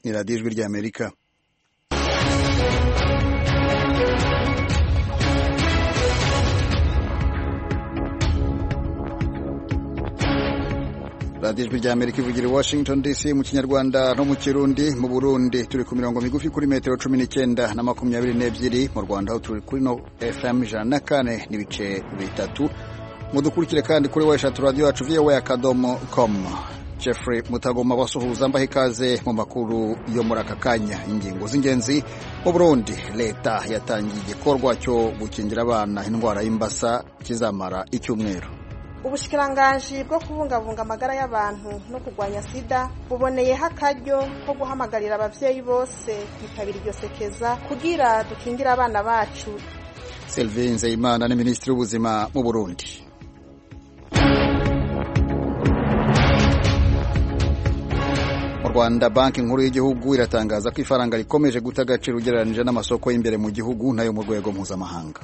ni radiyo ijwi ry'amerika radiyo ijwi ry'amerika ivugira i washington dc mu kinyarwanda no mu kirundi mu burundi turi ku mirongo migufi kuri metero cumi n'icyenda na makumyabiri n'ebyiri mu rwanda aho turi kuri no fm ijana na kane n'ibice bitatu mudukurikire kandi kuri weshatu radiyo yacu voa akadomo com jeffrey mutagoma basuhuza mbaha ikaze mu makuru yo muri aka kanya ingingo z'ingenzi mu burundi leta yatangiye igikorwa cyo gukingira abana indwara y'imbasa kizamara icyumweru ubushikiranganji bwo kubungabunga amagara y'abantu no kurwanya sida buboneyeho akaryo ko guhamagarira abavyeyi bose kwitabira iryo sekeza kugira dukingire abana bacu Sylvie Nzeyimana ni minisitiri w'ubuzima mu Burundi mu Rwanda banki nkuru y'igihugu iratangaza ko ifaranga rikomeje guta agaciro ugereranije n'amasoko y'imbere mu gihugu nayo mu rwego mpuzamahanga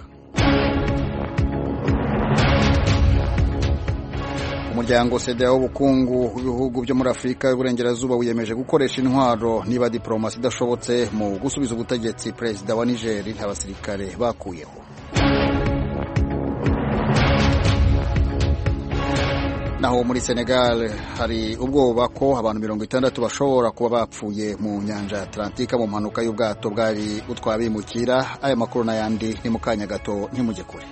umuryango seda w'ubukungu w'ibihugu byo muri afurika y'uburengerazuba wiyemeje gukoresha intwaro niba diporomasi idashobotse mu gusubiza ubutegetsi perezida wa nigeri abasirikare bakuyeho naho muri senegal hari ubwoba ko abantu mirongo itandatu bashobora kuba bapfuye mu nyanja ya atlantika mu mpanuka y'ubwato bwari butwara bimukira aya makuru n'ayandi ni mu kanya gato ntimujye kure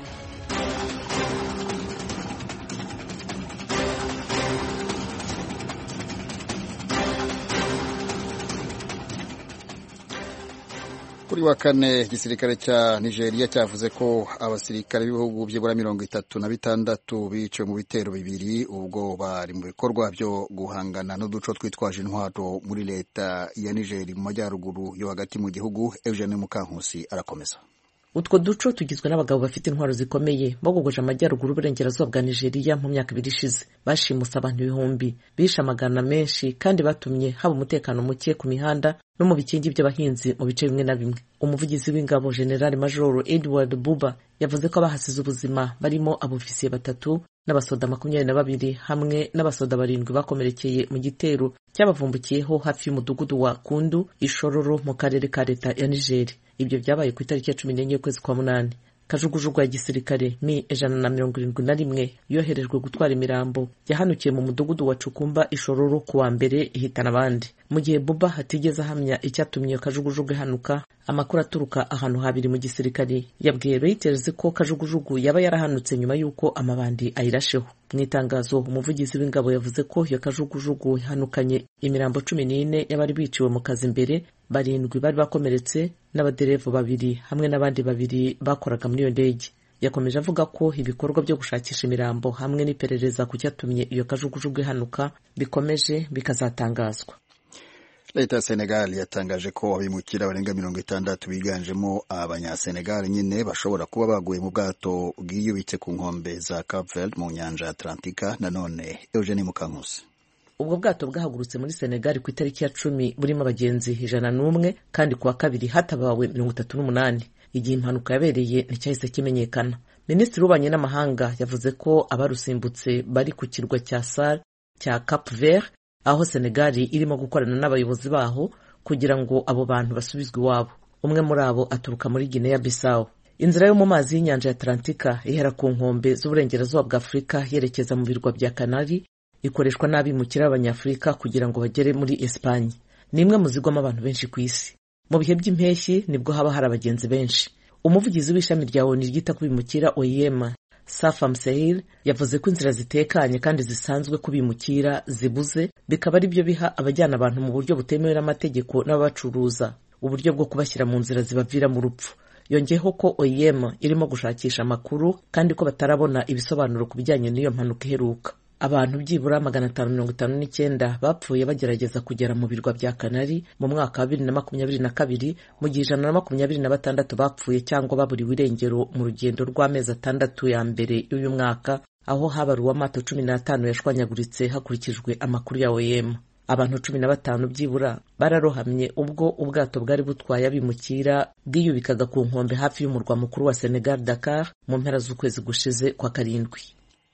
kuri wa kane igisirikare cya nigeria cyavuze ko abasirikare b'ibihugu byibura mirongo itatu na bitandatu biciwe mu bitero bibiri ubwo bari mu bikorwa byo guhangana n'uduco twitwaje intwaro muri leta ya nigeri mu majyaruguru yo hagati mu gihugu eugene mukankusi arakomeza utwo duco tugizwe n'abagabo bafite intwaro zikomeye bogogoje amajyaruguru uburengerazuba bwa nigeria mu myaka ibiri ishize bashimuse abantu ibihumbi bishe amagana menshi kandi batumye haba umutekano muke ku mihanda no mu bikingi by'abahinzi mu bice bimwe na bimwe umuvugizi w'ingabo general major edward buba yavuze ko abahasize ubuzima barimo abofisiye batatu n'abasoda makumyabiri na babiri hamwe n'abasoda barindwi bakomerekeye mu gitero cyabavumbukiyeho hafi y'umudugudu wa kundu ishororo mu karere ka leta ya nigeri ibyo byabaye ku itariki ya cumi n'enye y'ukwezi kwa munani kajugujugu ya gisirikare mi ijana na mirongo irindwi na rimwe yoherejwe gutwara imirambo yahanukiye mu mudugudu wa cukumba ishororo ku wa mbere ihitana abandi mu gihe buba hatigeze ahamya icyatumye iyo kajugujugu ihanuka amakuru aturuka ahantu habiri mu gisirikare yabwiye reuters ko kajugujugu yaba yarahanutse nyuma y'uko amabandi ayirasheho mu itangazo umuvugizi w'ingabo yavuze ko iyo kajugujugu ihanukanye imirambo cumi n'ine y'abari biciwe mu kazi imbere barindwi bari bakomeretse n'abaderevu babiri hamwe n'abandi babiri bakoraga muri iyo ndege yakomeje avuga ko ibikorwa byo gushakisha imirambo hamwe n'iperereza ku cyatumye iyo kajugujugu ihanuka bikomeje bikazatangazwa leta ya senegal yatangaje ko abimukira barenga mirongo itandatu biganjemo abanyasenegal nyine bashobora kuba baguye mu bwato bwiyubitse ku nkombe za capveld mu nyanja ya atlantika nanone eugene mukankusi ubwo bwato bwahagurutse muri senegal ku itariki ya cumi burimo abagenzi ijana n'umwe kandi ku wa kabiri hatabawe mirongo itatu n'umunani igihe impanuka yabereye nticyahise kimenyekana minisitiri w'ububanyi n'amahanga yavuze ko abarusimbutse bari ku kirwa cya sar cya cap vert aho senegali irimo gukorana n'abayobozi baho kugira ngo abo bantu basubizwe iwabo umwe muri abo aturuka muri guinea bissau inzira yo mu mazi y'inyanja ya atlantika ihera ku nkombe z'uburengerazuba bwa afurika yerekeza mu birwa bya kanari ikoreshwa n'abimukira b'abanyafurika kugira ngo bagere muri esipanye ni imwe mu zigwamo abantu benshi ku isi mu bihe by'impeshyi nibwo haba hari abagenzi benshi umuvugizi w'ishami rya oni ryita ku bimukira oyema safa msehil yavuze ko inzira zitekanye kandi zisanzwe kubimukira zibuze bikaba ari byo biha abajyana abantu mu buryo butemewe n'amategeko n'ababacuruza uburyo bwo kubashyira mu nzira zibavira mu rupfu yongeyeho ko oyem irimo gushakisha amakuru kandi ko batarabona ibisobanuro ku bijyanye n'iyo mpanuka iheruka abantu byibura magana atanu mirongo itanu n'icyenda bapfuye bagerageza kugera mu birwa bya kanari mu mwaka wa bibiri na makumyabiri na kabiri mu gihe ijana na makumyabiri na batandatu bapfuye cyangwa baburiwe irengero mu rugendo rw'amezi atandatu ya mbere y'uyu mwaka aho habaruwe amato cumi n'atanu yashwanyaguritse hakurikijwe amakuru ya OEM abantu cumi na batanu byibura bararohamye ubwo ubwato bwari butwaye abimukira bwiyubikaga ku nkombe hafi y'umurwa mukuru wa Senegal Dakar mu mpera z'ukwezi gushize kwa karindwi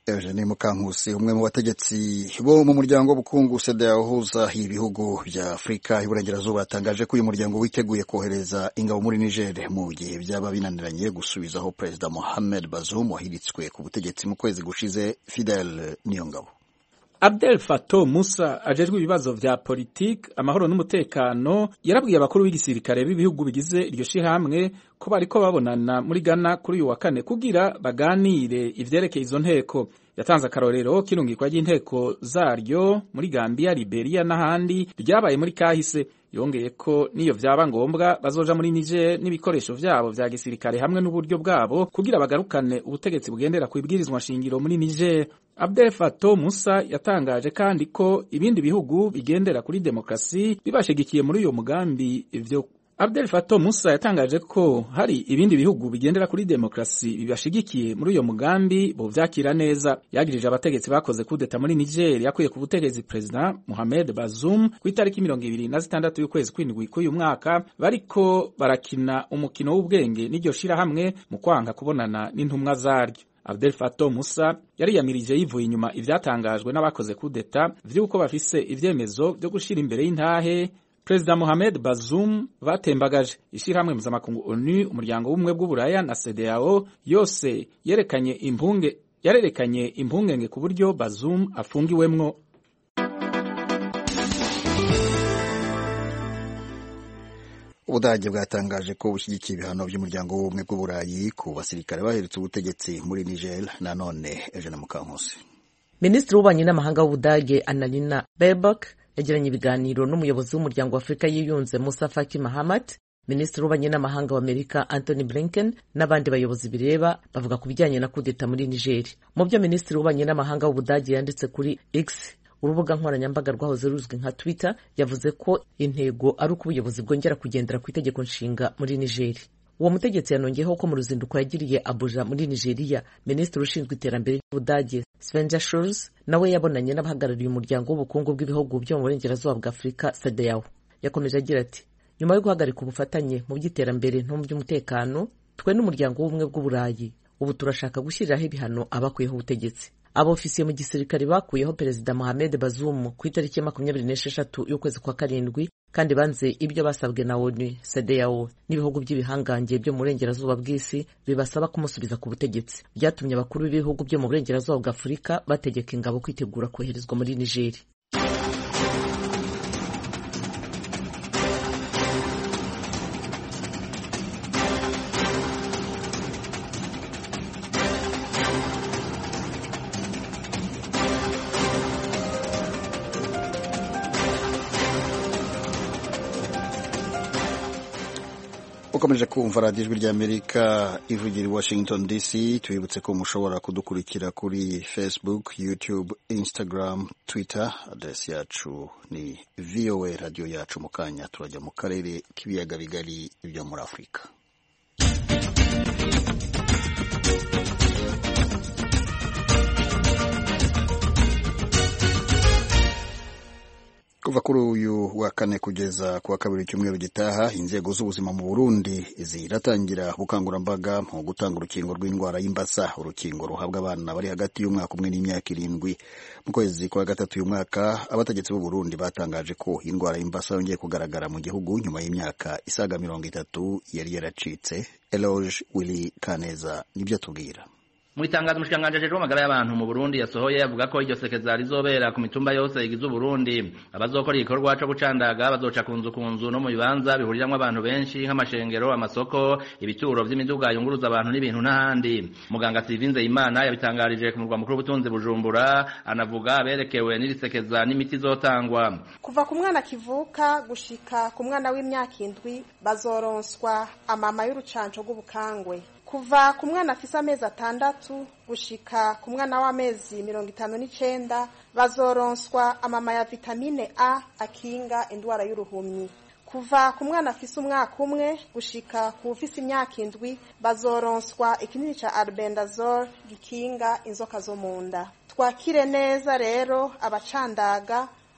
Eugene Mukankusi umwe mu bategetsi bo mu muryango w'ubukungu CEDEAO uhuza ibihugu bya Afurika y'Iburengerazuba yatangaje ko uyu muryango witeguye kohereza ingabo muri Niger mu gihe byaba binaniranye gusubizaho Perezida Mohamed Bazoum wahiritswe ku butegetsi mu kwezi gushize Fidel Niyongabo Abdel Fattah Musa ajejwe ibibazo vya politiki amahoro n'umutekano yarabwiye abakuru b'igisirikare b'ibihugu bigize iryo shirahamwe ko bariko babonana muri Ghana kuri uyu wa kane kugira baganire ivyerekeye izo nteko yatanze akarorero k'irungikwa ry'inteko zaryo muri Gambia, Liberia n'ahandi ryabaye muri kahise yongeye ko niyo vyaba ngombwa bazoja muri Niger n'ibikoresho vyabo vya gisirikare hamwe n'uburyo bwabo kugira bagarukane ubutegetsi bugendera ku ibwirizwa shingiro muri Niger. Abdel Fattah Musa yatangaje kandi ko ibindi bihugu bigendera kuri demokrasi bibashigikiye muri uyo mugambi ivyo Abdel Fattah Musa yatangaje ko hari ibindi bihugu bigendera kuri demokrasi bibashigikiye muri uyo mugambi bo vyakira neza yagirije abategetsi bakoze kudeta muri Niger yakuye ku butegetsi President Mohamed Bazoum ku itariki mirongo ibiri na zitandatu y'ukwezi kw'indwi k'uyu mwaka bariko barakina umukino w'ubwenge n'iryo shirahamwe mu kwanga kubonana n'intumwa zaryo Abdel Fattah Musa yariyamirije yivuye inyuma ivyatangajwe n'abakoze kudeta vy'uko bafise ivyemezo vyo gushira imbere y'intahe Perezida Mohamed Bazoum batembagaje ishirahamwe mpuzamakungu ONU umuryango w'ubumwe bw'uburaya na CEDEAO yose yerekanye impunge yarerekanye impungenge ku buryo Bazoum afungiwemwo Ubudage bwatangaje ko bushyigikiye ibihano by'umuryango w'ubumwe bw'uburayi ku basirikare baherutse ubutegetsi muri Niger nanone Eugene Mukankusi Minisitiri w'ububanyi n'amahanga w'Ubudage Annalena Baerbock yagiranye ibiganiro n'umuyobozi w'umuryango wa Afurika yiyunze Musa Faki Mahamat Minisitiri w'ububanyi n'amahanga w'Amerika Anthony Blinken n'abandi bayobozi bireba bavuga ku bijyanye na kudeta muri Niger mu byo Minisitiri w'ububanyi n'amahanga w'Ubudage yanditse kuri X urubuga nkoranyambaga rwahoze ruzwi nka Twitter yavuze ko intego ari uko ubuyobozi bwongera kugendera ku itegeko nshinga muri Niger uwo mutegetsi yanongeyeho ko mu ruzinduko yagiriye Abuja muri Nigeria minisitiri ushinzwe iterambere ry'Ubudage Svenja Schulz nawe yabonanye n'abahagarariye umuryango w'ubukungu bw'ibihugu byo mu burengerazuba bwa Afurika CEDEAO yakomeje agira ati nyuma yo guhagarika ubufatanye mu by'iterambere no mu by'umutekano twe n'umuryango w'ubumwe bw'uburayi ubu turashaka gushyiriraho ibihano abakuyeho ubutegetsi abofisiye mu gisirikare bakuyeho perezida Mohamed Bazoum ku itariki ya makumyabiri n'esheshatu y'ukwezi kwa karindwi kandi banze ibyo basabwe na ONU CEDEAO n'ibihugu by'ibihangange byo mu burengerazuba bw'isi bibasaba kumusubiza ku butegetsi byatumye abakuru b'ibihugu byo mu burengerazuba bwa Afurika bategeka ingabo kwitegura koherezwa muri Niger ukomeje kumva radiyo ijwi ry'amerika ivugira i washington dc tubibutse ko mushobora kudukurikira kuri facebook youtube instagram twitter aderesi yacu ni voa radiyo yacu mu kanya turajya mu karere k'ibiyaga bigari byo muri afurika kuva kuri uyu wa kane kugeza ku wa kabiri icyumweru gitaha inzego z'ubuzima mu burundi ziratangira ubukangurambaga mu gutanga urukingo rw'indwara y'imbasa urukingo ruhabwa abana bari hagati y'umwaka umwe n'imyaka irindwi mu kwezi kwa gatatu uyu mwaka abategetsi b'u burundi batangaje ko indwara y'imbasa yongeye kugaragara mu gihugu nyuma y'imyaka isaga mirongo itatu yari yaracitse eloge willy kaneza nibyo atubwira mu itangazo umushikiranganji ajejwe amagara y'abantu mu Burundi yasohoye avuga ko iryo sekeza rizobera ku mitumba yose igize Uburundi abazokora igikorwa co gucandaga bazoca ku nzu ku nzu no mu bibanza bihuriramwo abantu benshi nk'amashengero amasoko ibituro vy'imiduga yunguruza abantu n'ibintu n'ahandi muganga Sylvie Nzeyimana yabitangarije ku murwa mukuru w'ubutunzi Bujumbura anavuga aberekewe n'iri sekeza n'imiti izotangwa kuva ku mwana kivuka gushika ku mwana w'imyaka indwi bazoronswa amama y'urucanco rw'ubukangwe kuva ku mwana afise amezi atandatu gushika ku mwana w'amezi mirongo itanu n'icenda bazoronswa amama ya vitamine a akinga indwara y'uruhumyi kuva ku mwana afise umwaka umwe gushika ku ufise imyaka indwi bazoronswa ikinini ca albendazole gikinga inzoka zo mu nda twakire neza rero abacandaga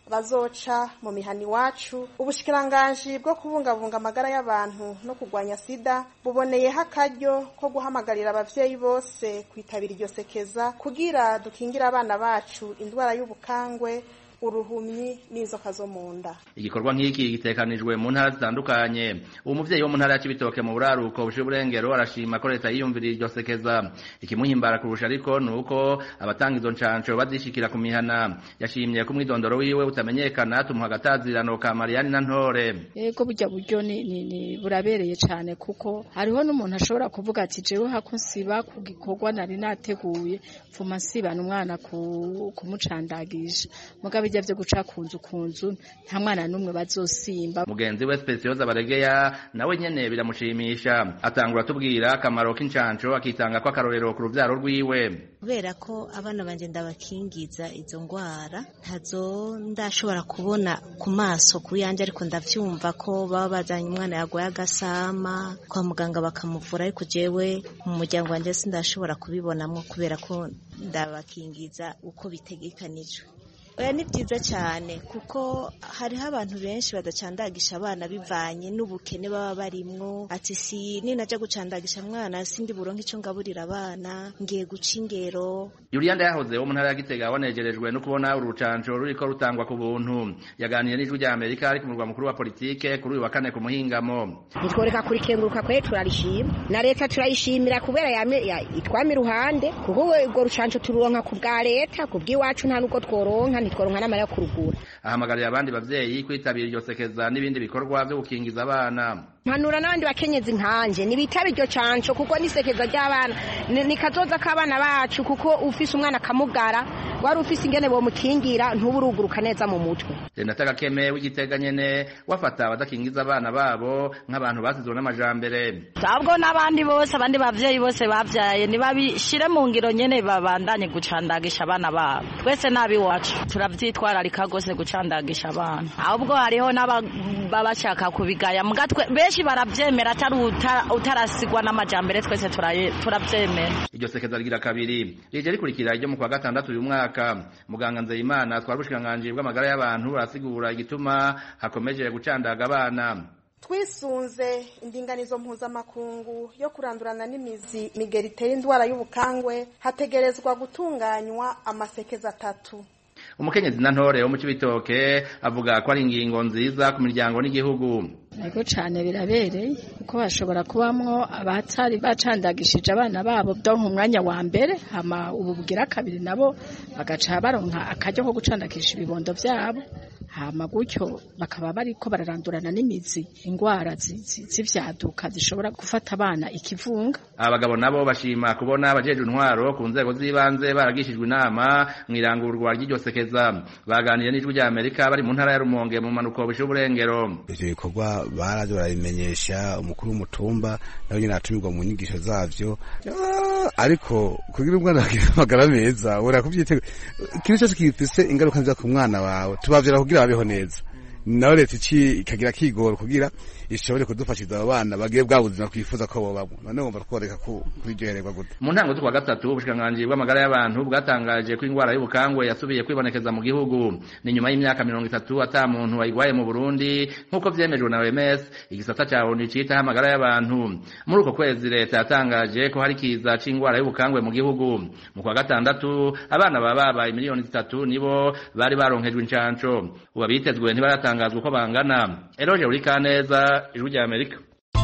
bazoca mu mihana iwacu ubushikiranganji bwo kubungabunga amagara y'abantu no kurwanya sida buboneyeho akaryo ko guhamagarira abavyeyi bose kwitabira iryo sekeza kugira dukingire abana bacu indwara y'ubukangwe uruhumyi n'inzoka zo mu nda igikorwa nk'iki gitekanijwe mu ntara zitandukanye uwo muvyeyi wo mu ntara ya Cibitoke mu buraruko bushiye uburengero arashima ko leta yiyumviriye iryo sekeza ikimuhimbara kurusha ariko ni uko abatanga izo ncanco bazishikira ku mihana yashimye ko umwidondoro wiwe utamenyekana tumuha agatazirano ka Mariani na Ntore yego burya buryo ni, ni, ni burabereye cane kuko hariho n'umuntu ashobora kuvuga ati jewe hako nsiba ku gikorwa nari nateguye mfuma nsibana umwana kumucandagisha mugabo bijya byo guca kunzu kunzu nta mwana n'umwe bazosimba mugenzi we Specioza Baregeya nawe nyene biramushimisha atangura tubwira akamaro k'incanco akitanga ko akarorero ku ruvyaro rwiwe kubera ko abana banje ndabakingiza izo ngwara ntazo ndashobora kubona ku maso ku yanje ariko ndavyumva ko baba bazanye umwana yagoye agasama kwa muganga bakamuvura ariko jewe mu muryango wanje sindashobora kubibonamwo kubera ko ndabakingiza uko bitegekanijwe oya ni byiza cyane kuko hariho abantu benshi badacandagisha abana bivanye n'ubukene baba barimwo ati si ninajya gucandagisha mwana sindi buronke icyo ngaburira abana ngiye guca ingero Julianda yahoze wo mu ntara ya Gitega wanejerejwe no kubona urucanco ruriko rutangwa ku buntu yaganiriye n'ijwi rya Amerika ari ku murwa mukuru wa politike kuri uyu wa kane ku muhingamo nitworeka kurikenguruka kwe turarishima na leta turayishimira kubera yame itwama iruhande kuko urwo rucanco tururonka ku bwa leta ku bw'iwacu nta nuko tworonka ntitworonka n'amara yo kurugura ahamagarira abandi bavyeyi kwitabira iryo sekeza n'ibindi bikorwa vyo gukingiza abana mpanura n'abandi bakenyezi nkanje nibitaba iryo canco kuko nisekeza ry'abana ni kazoza k'abana bacu kuko ufise umwana akamugara wari ufise ingene bomukingira ntuburuguruka neza mu mutwe Renata Gakeme w'igitega nyene wafata abadakingiza abana babo nk'abantu basizwe n'amajambere sabwo n'abandi bose abandi bavyeyi bose bavyaye nibabishire mu ngiro nyene babandanye gucandagisha abana babo twese nabiwacu turavyitwararika gose gucandagisha abana ahubwo hariho n'abashaka kubigaya mugatwe benshi baravyemera atari utarasigwa n'amajambere twese turavyemera iryo sekeza rigira kabiri rije rikurikira iryo mu kwa gatandatu uyu mwaka muganga nzeyimana twari ubushikiranganji bw'amagara y'abantu barasigura igituma hakomeje gucandaga abana twisunze indinganizo mpuzamakungu yo kurandurana n'imizi migeri itera indwara y'ubukangwe hategerezwa gutunganywa amasekeza atatu umukenyezi na ntore wo mu cibitoke avuga ko ari ingingo nziza ku miryango n'igihugu Ego cane birabereye kuko bashobora kubamwo abatari bacandagishije abana babo donka umwanya wa mbere hama ubu bugira kabiri nabo bagaca baronka akaryo ko gucandagisha ibibondo vyabo hama gutyo bakaba bariko bararandurana n'imizi ingwara z'ivyaduka zishobora gufata abana ikivunga abagabo nabo bashima kubona abajejwe intwaro ku nzego z'ibanze baragishijwe inama mw'irangurwa ry'iryo sekeza baganiriye n'ijwi rya Amerika bari mu ntara ya Rumonge mu manuko bishe uburengero ivyo bikorwa baraje barabimenyesha umukuru w'umutumba nawe nyine atumirwa mu nyigisho zavyo ariko kugira umwana amagara meza ura kuvyitega ikintu cyose gifise ingaruka nziza ku mwana wawe tubavyara kugira babeho neza nawe leta iki ikagira kigoro kugira ishobore kudufashiza abo bana bagiye bwa buzima twifuza ko bobamwo none wumva tworeka kubiryohererwa gute mu ntango z'ukwa gatatu ubushikiranganji bw'amagara y'abantu bwatangaje ko indwara y'ubukangwe yasubiye kwibonekeza mu gihugu ni nyuma y'imyaka mirongo itatu ata muntu wayigwaye mu burundi nk'uko vyemejwe na oms igisata ca onu citaho amagara y'abantu muri uko kwezi leta yatangaje ko hari kiza c'indwara y'ubukangwe mu gihugu mu kwa gatandatu abana baba babaye miliyoni zitatu nibo bari baronkejwe incanco ubu abitezwe ntibaratangazwa uko bangana eroje urikaneza ijwi rya amerika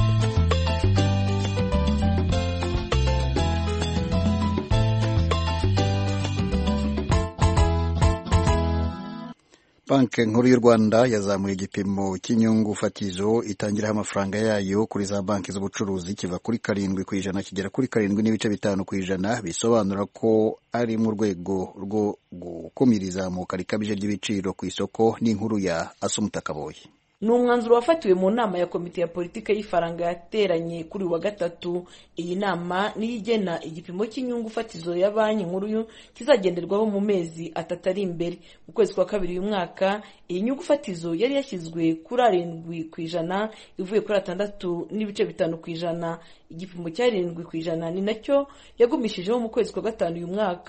banki nkuru y'u rwanda yazamuye igipimo cy'inyungu fatizo itangiraho amafaranga yayo kuri za banki z'ubucuruzi kiva kuri karindwi ku ijana kigera kuri karindwi n'ibice bitanu ku ijana bisobanura ko ari mu rwego rwo gukumira izamuka rikabije ry'ibiciro ku isoko n'inkuru ya asumutakaboye ni umwanzuro wafatiwe mu nama ya komite ya politiki y'ifaranga yateranye kuri wa gatatu iyi nama niyo igena igipimo cy'inyungu fatizo ya banki nkuru kizagenderwaho mu mezi atatu ari imbere mu kwezi kwa kabiri uyu mwaka iyi nyungu fatizo yari yashyizwe kuri arindwi ku ijana ivuye kuri atandatu n'ibice bitanu ku ijana igipimo cy'arindwi ku ijana ni nacyo yagumishijeho mu kwezi kwa gatanu uyu mwaka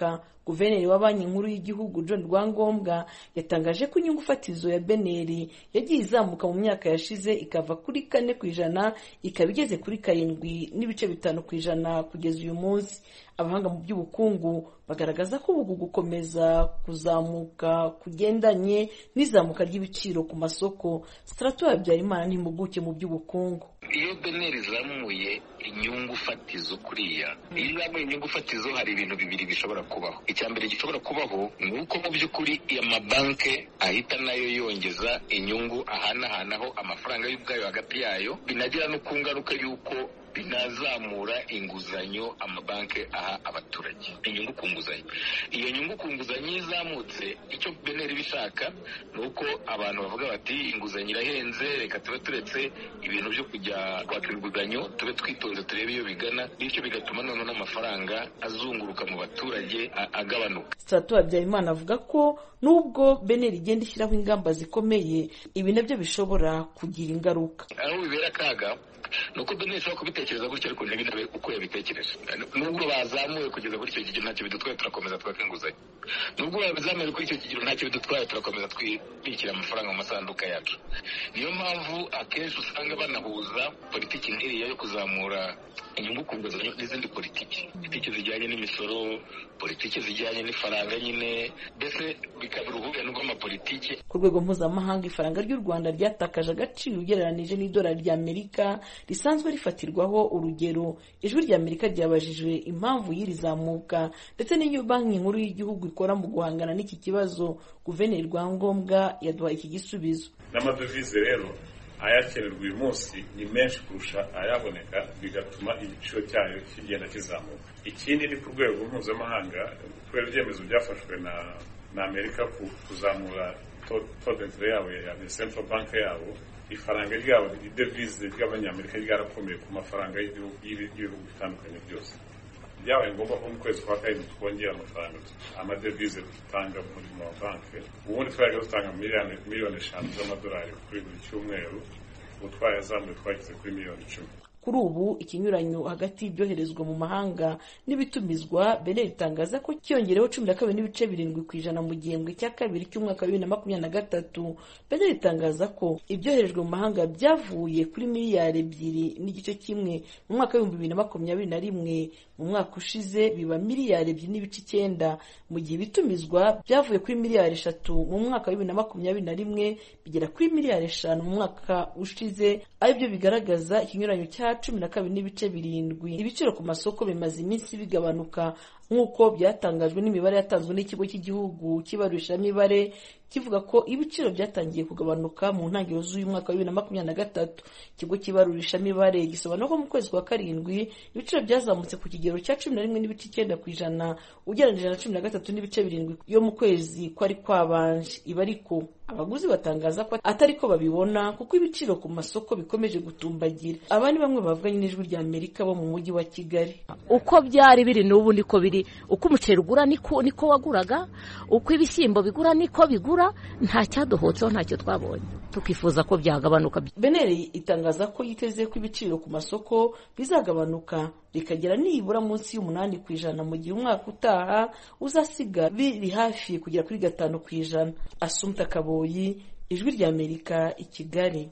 guverineri wa banki nkuru y'igihugu john rwangombwa yatangaje ko inyungu fatizo ya beneri yagiye izamuka mu myaka yashize ikava kuri kane ku ijana ikaba igeze kuri karindwi n'ibice bitanu ku ijana kugeza uyu munsi abahanga mu by'ubukungu bagaragaza ko ubu gukomeza kuzamuka kugendanye n'izamuka ry'ibiciro ku masoko sitarato habyarimana n'impuguke mu by'ubukungu iyo beneri izamuye inyungu fatizo kuriya iyo izamuye inyungu fatizo hari ibintu bibiri bishobora kubaho icya mbere gishobora kubaho ni uko mu by'ukuri amabanki ahita nayo yongeza inyungu ahanahanaho amafaranga y'ubwayo hagati yayo binagera no ku ngaruka y'uko binazamura inguzanyo amabanki aha abaturage inyungu ku nguzanyo iyo nyungu ku nguzanyo iyo izamutse icyo beneri bishaka ni uko abantu bavuga bati inguzanyo irahenze reka tube turetse ibintu byo kujya kwaka inguzanyo tube twitonze turebe iyo bigana bityo bigatuma noneho n'amafaranga azunguruka mu baturage agabanuka sitarato habyarimana avuga ko nubwo beneri igenda ishyiraho ingamba zikomeye ibi nabyo bishobora kugira ingaruka aho bibera akaga ni uko beneri ishobora kubitekereza gutyo ariko ntibinabe uko yabitekereje nubwo bazamuye kugeza kuri icyo kigero ntacyo bidutwaye turakomeza twaka inguzanyo nubwo bazamuye kuri icyo kigero ntacyo bidutwaye turakomeza twibikira amafaranga mu masanduka yacu niyo mpamvu akenshi usanga banahuza politiki nk'iriya yo kuzamura inyungu ku nguzanyo n'izindi politiki politiki zijyanye n'imisoro politiki zijyanye n'ifaranga nyine mbese bikaba uruhurirane rw'amapolitiki ku rwego mpuzamahanga ifaranga ry'u rwanda ryatakaje agaciro ugereranije n'idolari ry'amerika risanzwe rifatirwaho urugero ijwi ry'amerika ryabajijwe impamvu y'iri zamuka ndetse n'iyo banki nkuru y'igihugu ikora mu guhangana n'iki kibazo guverineri rwangombwa yaduhaye iki gisubizo n'amadovize rero ayakenerwa uyu munsi ni menshi kurusha ayaboneka bigatuma igiciro cyayo kigenda kizamuka ikindi ni ku rwego mpuzamahanga kubera ibyemezo byafashwe na na amerika kuzamura todentere yabo ya central bank yabo ifaranga ryabo idevize ry'abanyamerika ryarakomeye ku mafaranga y'ibihugu bitandukanye byose byabaye ngombwa ko mu kwezi kwa karindwi twongera amafaranga amadevize dutanga muri mu mabanki ubundi twajya dutanga miliyoni eshanu z'amadolari kuri buri cyumweru ubu twayazamuye twageze kuri miliyoni icumi kuri ubu ikinyuranyo hagati y'ibyoherezwa mu mahanga n'ibitumizwa beneri itangaza ko cyiyongereho cumi na kabiri n'ibice birindwi ku ijana mu gihembwe cya kabiri cy'umwaka wa bibiri na makumyabiri na gatatu beneri itangaza ko ibyoherejwe mu mahanga byavuye kuri miliyari ebyiri n'igice kimwe mu mwaka w'ibihumbi bibiri na makumyabiri na rimwe mu mwaka ushize biba miliyari ebyiri n'ibice icyenda mu gihe ibitumizwa byavuye kuri miliyari eshatu mu mwaka wa bibiri na makumyabiri na rimwe bigera kuri miliyari eshanu mu mwaka ushize aribyo bigaragaza ikinyuranyo cya cumi na kabiri n'ibice birindwi ibiciro ku masoko bimaze iminsi bigabanuka nk'uko byatangajwe n'imibare yatanzwe n'ikigo cy'igihugu cy'ibarurishamibare kivuga ko ibiciro byatangiye kugabanuka mu ntangiriro z'uyu mwaka wa bibiri na makumyabiri na gatatu ikigo cy'ibarurishamibare gisobanura ko mu kwezi kwa karindwi ibiciro byazamutse ku kigero cya cumi na rimwe n'ibice icyenda ku ijana ugereranyije na cumi na gatatu n'ibice birindwi yo mu kwezi kwari kwabanje iba ariko abaguzi batangaza ko atari ko babibona kuko ibiciro ku masoko bikomeje gutumbagira aba ni bamwe bavuganye n'ijwi rya amerika bo mu mujyi wa kigali uko byari biri n'ubu niko biri uko umuceri ugura niko niko waguraga uko ibishyimbo bigura niko bigura nta cyadohotseho ntacyo twabonye tukifuza ko byagabanuka beneri itangaza ko yiteze ko ibiciro ku masoko bizagabanuka bikagera nibura munsi y'umunani ku ijana mu gihe umwaka utaha uzasiga biri hafi kugera kuri gatanu ku ijana asumta kaboyi ijwi rya amerika i kigali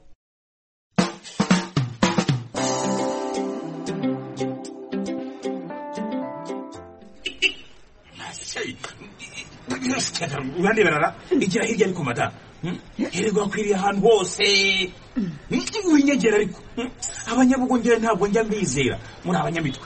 uraneberara igira hirya ariko mada hererwa akwiriye ahantu hose winyegera ariko abanyabugongera ntabwo njya mbizera muri abanyamitwe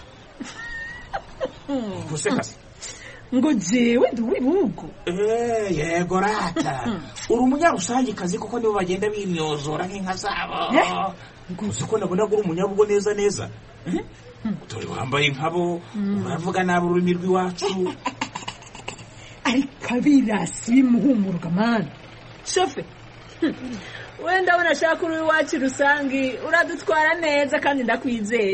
gusekase ngo jewe ndi uw'ibihugu yego rata uri umunyarusangikazi kuko nibo bagenda bimyozora nk'inka zabo uzi ko nabona uri umunyabugo neza neza dore wambaye nkabo uravuga nabi ururimi rw'iwacu ariko abirasi bimuhumuruka mani shofe wenda abona ashaka uri iwacu rusange uradutwara neza kandi ndakwizeye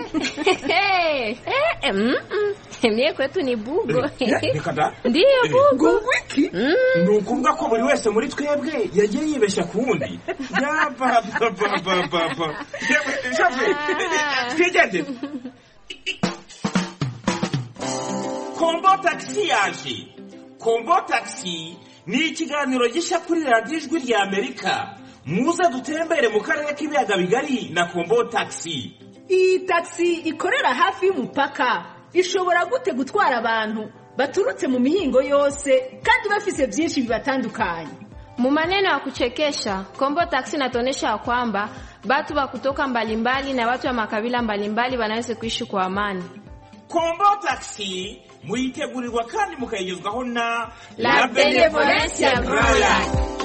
mie kwetu ni bugo reka da ndiyo bugo wiki ni ukuvuga ko buri wese muri twebwe yagiye yibeshya ku wundi yabababababa shofe twigende kombo tagisi yaje kombo tagisi ni ikiganiro gishya kuri radiyo ijwi rya amerika muze dutembere mu karere k'ibiyaga bigari na kombo tagisi iyi tagisi ikorera hafi y'umupaka ishobora gute gutwara abantu baturutse mu mihingo yose kandi bafise byinshi bibatandukanye Mu maneno ya kuchekesha, Kombo Taxi inatuonyesha kwamba watu wa kutoka mbalimbali na watu wa makabila mbalimbali wanaweza kuishi kwa amani. kombo tagisi muyitegurirwa kandi mukayigezwaho na La Benevolencia Royal.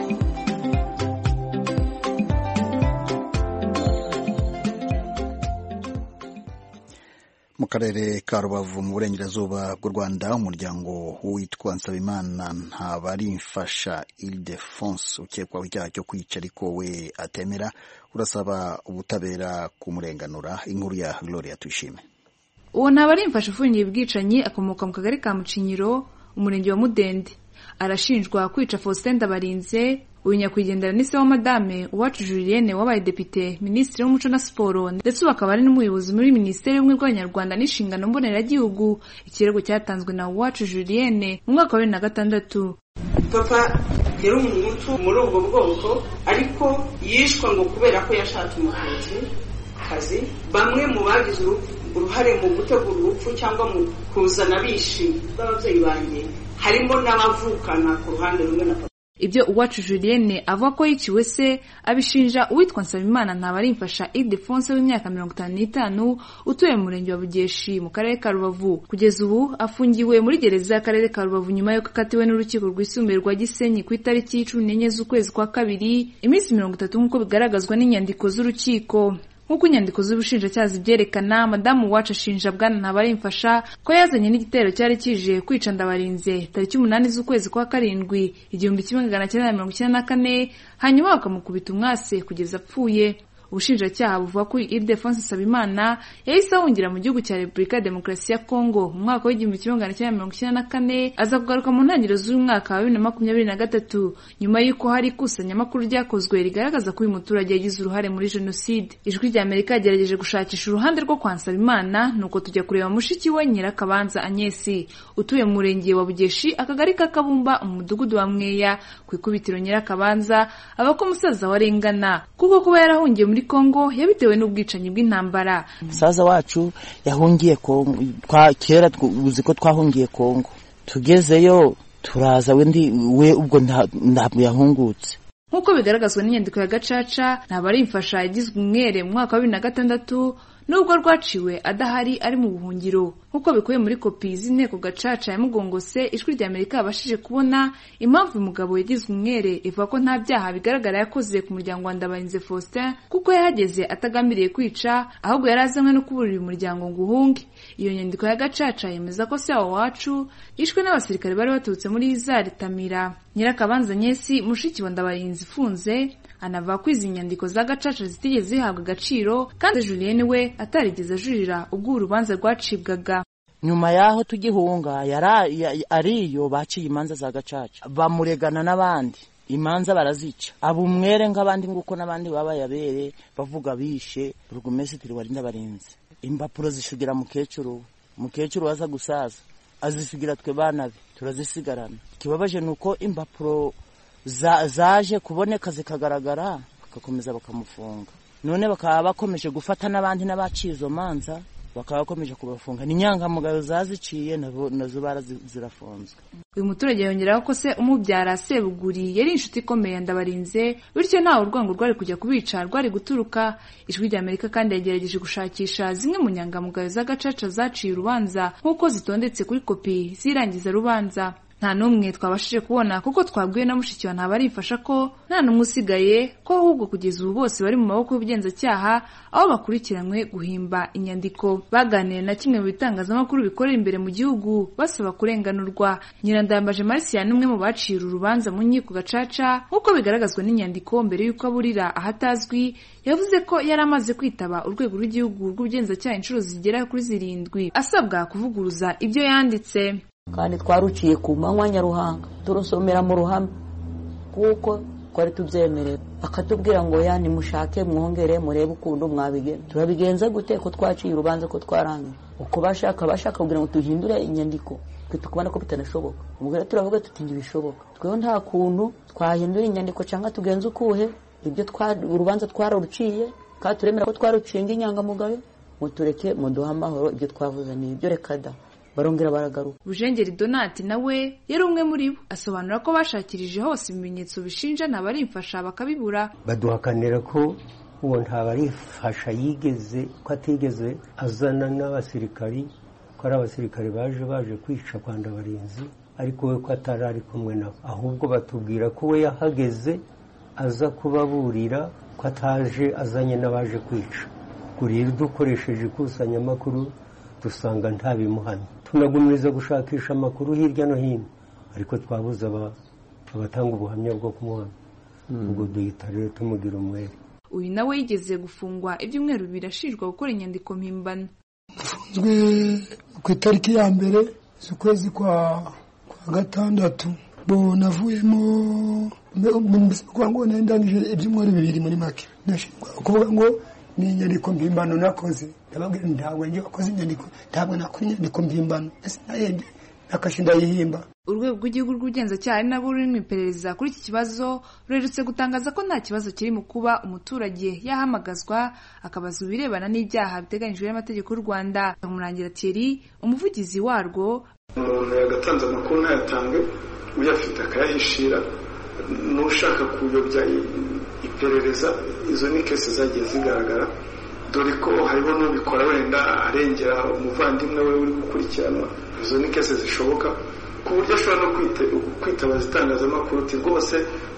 mu karere ka rubavu mu burengerazuba bw'u rwanda umuryango witwa nsabimana ntabarimfasha ildefonse ukekwaho icyaha cyo kwica ariko we atemera urasaba ubutabera kumurenganura inkuru ya gloria tuyishime uwo ntabarimfasha ufungiye ubwicanyi akomoka mu kagari ka mucinyiro umurenge wa mudende arashinjwa kwica faustin ndabarinze uyu nyakwigendera ni se wa madame uwacu julienne wabaye depite minisitiri w'umuco na siporo ndetse ubu akaba ari n'umuyobozi muri minisiteri y'ubumwe bw'abanyarwanda n'inshingano mboneragihugu ikirego cyatanzwe na uwacu julienne mu mwaka wa bibiri na gatandatu papa yari umuhutu muri ubwo bwoko ariko yishwe ngo kubera ko yashatse umuvuzi kazi bamwe mu bagize uruhare mu gutegura urupfu cyangwa mu kuzana abishi b'ababyeyi banjye harimo n'abavukana ku ruhande rumwe na papa ibyo uwacu julienne avuga ko yiciwe se abishinja uwitwa nsabimana ntabarimfasha idefonse w'imyaka mirongo itanu n'itanu utuye mu murenge wa bugeshi mu karere ka rubavu kugeza ubu afungiwe muri gereza y'akarere ka rubavu nyuma y'uko akatiwe n'urukiko rwisumbuye rwa gisenyi ku itariki cumi n'enye z'ukwezi kwa kabiri iminsi mirongo itatu nk'uko bigaragazwa n'inyandiko z'urukiko nk'uko inyandiko z'ubushinjacyaha zibyerekana madamu wacu ashinja bwana ntabarimfasha ko yazanye n'igitero cyari kije kwica ndabarinze tariki umunani z'ukwezi kwa karindwi igihumbi kimwe magana cyenda na mirongo icyenda na kane hanyuma bakamukubita umwase kugeza apfuye ubushinjacyaha buvuga ko Ildefonse Nsabimana yahise ahungira mu gihugu cya Repubulika ya Demokarasi ya Kongo mu mwaka w'igihumbi kimwe magana cyenda mirongo icyenda na kane aza kugaruka mu ntangiriro z'uyu mwaka wa bibiri na makumyabiri na gatatu nyuma y'uko hari ikusanyamakuru ryakozwe rigaragaza ko uyu muturage yagize uruhare muri jenoside ijwi rya Amerika yagerageje gushakisha uruhande rwo kwa Nsabimana nuko tujya kureba mushiki we Nyirakabanza Agnesi utuye mu murenge wa Bugeshi akagari ka Kabumba mu mudugudu wa Mweya ku ikubitiro Nyirakabanza aba ko umusaza we arengana kuko kuba yarahungiye muri Kongo yabitewe n'ubwicanyi bw'intambara musaza wacu yahungiye Kongo kera uzi ko twahungiye Kongo tugezeyo turaza we we ubwo ntabwo yahungutse nk'uko bigaragazwa n'inyandiko ya gacaca ntabarimfasha yagizwe umwere mu mwaka wa bibiri na gatandatu nubwo rwaciwe adahari ari mu buhungiro nk'uko bikubiye muri kopi z'inteko gacaca ya mugongose ijwi rya amerika yabashije kubona impamvu uyu mugabo yagizwe umwere ivuga ko nta byaha bigaragara yakoze ku muryango wa ndabarinze faustin kuko yahageze atagambiriye kwica ahubwo yari azanywe no kuburira uyu muryango ngo uhunge iyo nyandiko ya gacaca yemeza ko se wacu yishwe n'abasirikare bari baturutse muri izari tamira nyirakabanza nyesi mushiki wa ndabarinze ifunze anavuga ko izi nyandiko za gacaca zitigeze zihabwa agaciro kandi julienne we atarigeze ajurira ubwo urubanza rwacibwaga nyuma y'aho tugihunga ariyo baciye imanza za gacaca bamuregana n'abandi imanza barazica aba umwere nk'abandi nguko n'abandi babaye abere bavuga bishe burugumesitiri wari ndabarinze impapuro zishugira mukecuru mukecuru waza gusaza azisigira twe bana be turazisigarana ikibabaje ni uko impapuro zaje kuboneka zikagaragara bagakomeza bakamufunga none bakaba bakomeje gufata n'abandi n'abaciye izo manza bakaba bakomeje kubafunga ni inyangamugayo zaziciye nazo zirafunzwe uyu muturage yongeraho ko se umubyara sebuguri yari inshuti ikomeye ndabarinze bityo ntawe urwango rwari kujya kubica rwari guturuka ijwi rya amerika kandi yagerageje gushakisha zimwe mu nyangamugayo z'agacaca zaciye urubanza nk'uko zitondetse kuri kopi z'irangiza rubanza nta n'umwe twabashije kubona kuko twabwiwe na mushiki wa ntabarifasha ko nta n'umwe usigaye ko ahubwo kugeza ubu bose bari mu maboko y'ubugenzacyaha aho bakurikiranywe guhimba inyandiko baganiriye na kimwe mu bitangazamakuru bikorera imbere mu gihugu basaba kurenganurwa nyirandambaje marisiya n'umwe mu baciye uru rubanza mu nkiko gacaca nk'uko bigaragazwa n'inyandiko mbere y'uko aburira ahatazwi yavuze ko yari amaze kwitaba urwego rw'igihugu rw'ubugenzacyaha inshuro zigera kuri zirindwi asabwa kuvuguruza ibyo yanditse kandi twaruciye ku manywa nyaruhanga turusomera mu ruhame kuko twari tubyemerewe akatubwira ngo ya nimushake mwongere murebe ukuntu mwabigenza turabigenza gute ko twaciye urubanza ko twarangiye uko bashaka bashaka kugira ngo duhindure inyandiko twe tukabona ko bitanashoboka ubwo rero turavuga tuti ntibishoboka tweho nta kuntu twahindura inyandiko cyangwa tugenza ukuhe ibyo urubanza twararuciye kandi turemera ko twaruciye nk'inyangamugayo mutureke muduhe amahoro ibyo twavuze ni ibyo reka da barongera baragaruka bujengeri donati nawe yari umwe muri bo asobanura ko bashakirije hose ibimenyetso bishinja ntabarimfasha bakabibura baduhakanira ko uwo ntabarifasha yigeze ko atigeze azana n'abasirikari ko ari abasirikari baje baje kwica kwa ndabarinzi ariko we ko atari ari kumwe nabo ahubwo batubwira ko we yahageze aza kubaburira ko ataje azanye n'abaje kwica rero dukoresheje ikusanyamakuru dusanga nta bimuhamya tunagumiriza gushakisha amakuru hirya no hino ariko twabuze abatanga ubuhamya bwo kumuhamya ubwo duhita rero tumugira umwere uyu nawe yigeze gufungwa ibyumweru bibiri ashinjwa gukora inyandiko mpimbano afunzwe ku itariki ya mbere z'ukwezi kwa gatandatu bo navuyemo kuvuga ngo ndangije ibyumweru bibiri muri make kuvuga ngo ni inyandiko mpimbano nakoze ndababwira ntabwo njye wakoze inyandiko ntabwo nakora inyandiko mpimbano ese nayebye nakashe ndayihimba urwego rw'igihugu rw'ubugenzacyaha ari nabwo ruri mu iperereza kuri iki kibazo rurerutse gutangaza ko nta kibazo kiri mu kuba umuturage yahamagazwa akabaza ibirebana n'ibyaha biteganyijwe n'amategeko y'u rwanda umurangira thierry umuvugizi warwo umuntu yagatanze amakuru ntayatange uyafite akayahishira n'ushaka kuyobya iperereza izo ni kese zagiye zigaragara dore ko hariho n'ubikora wenda arengera umuvandimwe we uri gukurikiranwa izo ni kese zishoboka ku buryo ashobora no kwitabaza itangazamakuru uti rwose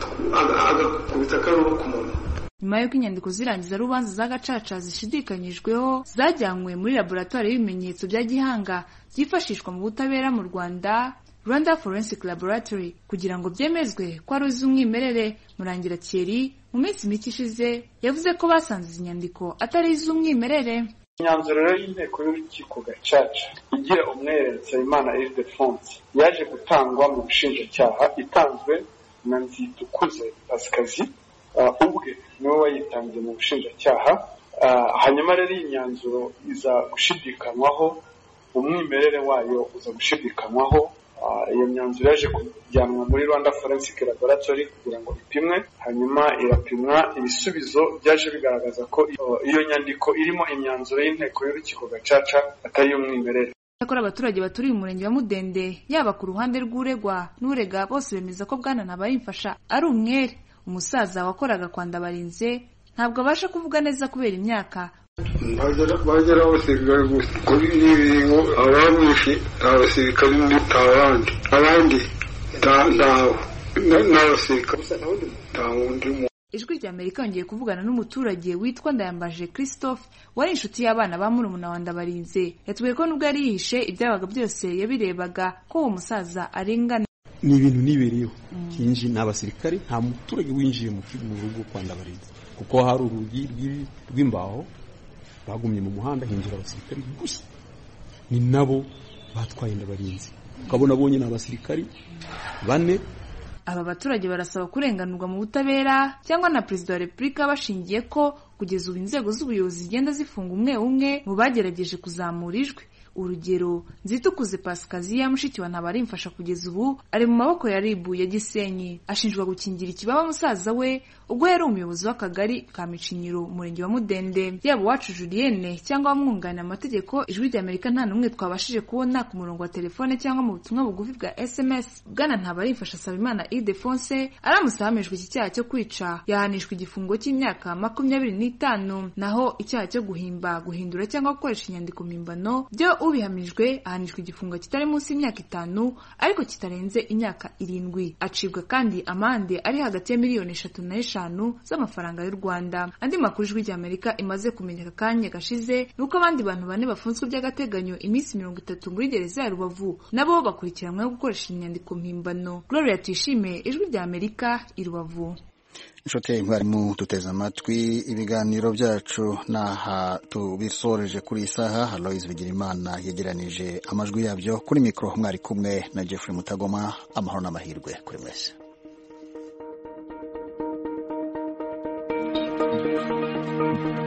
agakubita akaruhu ku muntu nyuma y'uko inyandiko zirangiza rubanza za gacaca zishidikanyijweho zajyanywe muri laboratoire y'ibimenyetso bya gihanga byifashishwa mu butabera mu rwanda rwanda forensic laboratory kugira ngo byemezwe ko ari iz'umwimerere murangira thierry mu minsi mike ishize yavuze ko basanze izi nyandiko atari iz'umwimerere imyanzuro rero y'inteko y'urukiko gacaca igira umwere nsabimana ildefonse yaje gutangwa mu bushinjacyaha itanzwe na nzitukuze pasikazi ubwe niwe wayitanze mu bushinjacyaha hanyuma rero iyi myanzuro iza gushidikanywaho umwimerere wayo uza gushidikanywaho iyo myanzuro yaje kujyanwa muri rwanda forensic laboratory kugira ngo ipimwe hanyuma irapimwa ibisubizo byaje bigaragaza ko iyo nyandiko irimo imyanzuro y'inteko y'urukiko gacaca atari iy'umwimerere Icyakora abaturage baturiye umurenge wa Mudende yaba ku ruhande rw'uregwa n'urega bose bemeza ko bwana Ntabarimfasha ari umwere umusaza wakoraga kwa Ndabarinze ntabwo abasha kuvuga neza kubera imyaka bagera abasirikare gusa kuri n'ibingo abamwishe nta basirikare nta bandi abandi ntawe n'abasirikare nta wundi muntu ijwi rya amerika yongeye kuvugana n'umuturage witwa ndayambaje christophe wari inshuti y'abana ba murumuna wa ndabarinze yatubwiye ko nubwo yari yihishe ibyabaga byose yabirebaga ko uwo musaza arengana ni ibintu nibereyeho hinji ni abasirikare nta muturage winjiye mu rugo kwa ndabarinze kuko hari urugi rw'imbaho bagumye mu muhanda hinjira abasirikari gusa ni nabo batwaye ndabarinzi ukabona abonye ni abasirikari bane aba baturage barasaba kurenganurwa mu butabera cyangwa na perezida wa repubulika bashingiye ko kugeza ubu inzego z'ubuyobozi zigenda zifunga umwe umwe mu bagerageje kuzamura ijwi urugero nzitukuze pasikaziya mushiki wa ntabarimfasha kugeza ubu ari mu maboko ya ribu ya gisenyi ashinjwa gukingira ikibaba musaza we ubwo yari umuyobozi w'akagari ka micinyiro umurenge wa mudende yaba uwacu julienne cyangwa abamwunganira amategeko ijwi rya amerika nta n'umwe twabashije kubona ku murongo wa telefone cyangwa mu butumwa bugufi bwa sms bwana ntabarimfasha asaba imana idefonse aramutse ahamijwe iki cyaha cyo kwica yahanishwa igifungo cy'imyaka makumyabiri n'itanu naho icyaha cyo guhimba guhindura cyangwa gukoresha inyandiko mpimbano byo ubihamijwe ahanishwa igifungo kitari munsi y'imyaka itanu ariko kitarenze imyaka irindwi acibwa kandi amande ari hagati ya miliyoni eshatu n'eshanu z'amafaranga y'u rwanda andi makuru ijwi rya amerika imaze kumenyeka akanya gashize ni uko abandi bantu bane bafunzwe by'agateganyo iminsi mirongo itatu muri gereza ya rubavu nabo bakurikiranyweho gukoresha inyandiko mpimbano gloria tuyishime ijwi rya amerika i rubavu inshuti mwarimu duteze amatwi ibiganiro byacu n'aha tubisoreje kuri iyi saha aloyizi bigirimana yegeranije amajwi yabyo kuri mikoro mwari kumwe na jeffrey mutagoma amahoro n'amahirwe kuri mwese Amerika